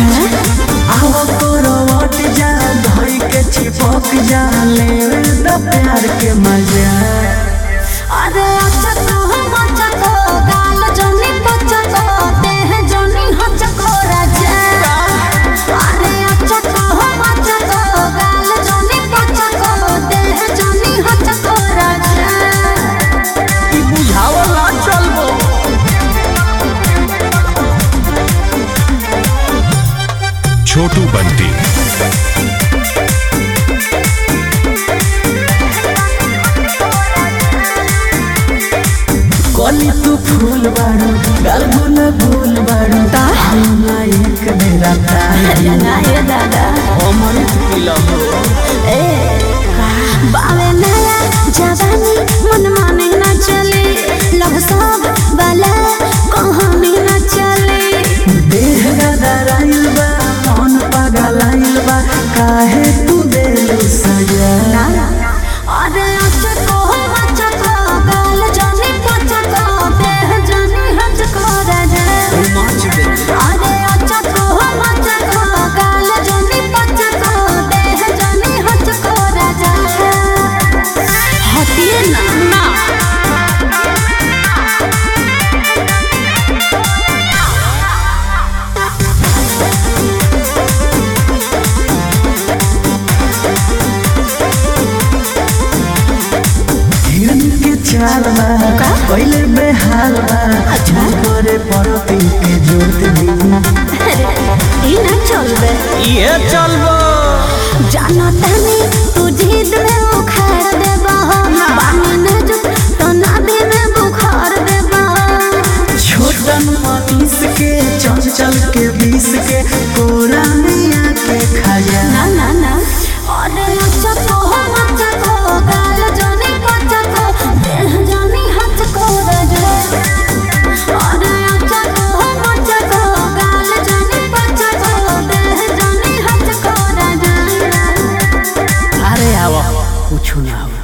आवा करवट जा धई के चिपक जा ले द प्यार के मजा अरे अचको मचको गाल जनी पचको देह जनी हचको राजा अरे अचको मचको गाल जनी पचको देह जनी हचको राजा ई बुझावला चलबो छोटू बंटी कली तू फूल बारू गाल गुल गुल बारू हमरा एक बेरा ताई नाये दादा अमृत पिलम ए बावे नया जवानी मन माने न चले लव सब वाला कहानी न चले देह गदराइल बा मन पगलाइल बा काहे तू देलू सजा अरे अचको मचको गाल जानी पचको देह जानी हचको राजा मच दे अरे अचको मचको गाल जानी पचको देह जानी हचको राजा हटिए ना ना हिरन के चाल बा पहले बेहाल बा अच्छा करे परती के जोत दी ई ना चलबे ये चलबो जाना तनी तू जिद में उखाड़ देबा पानी न जो तो नदी में बुखार देबा छोटन मनीष के चल चल के बीस के कोरा मिया के खाया ना ना ना अरे अचको मचको गाल जानी पचको देह जानी हचको रजे अरे अचको मचको गाल जानी पचको देह जानी हचको रजे अरे आवा कुछ ना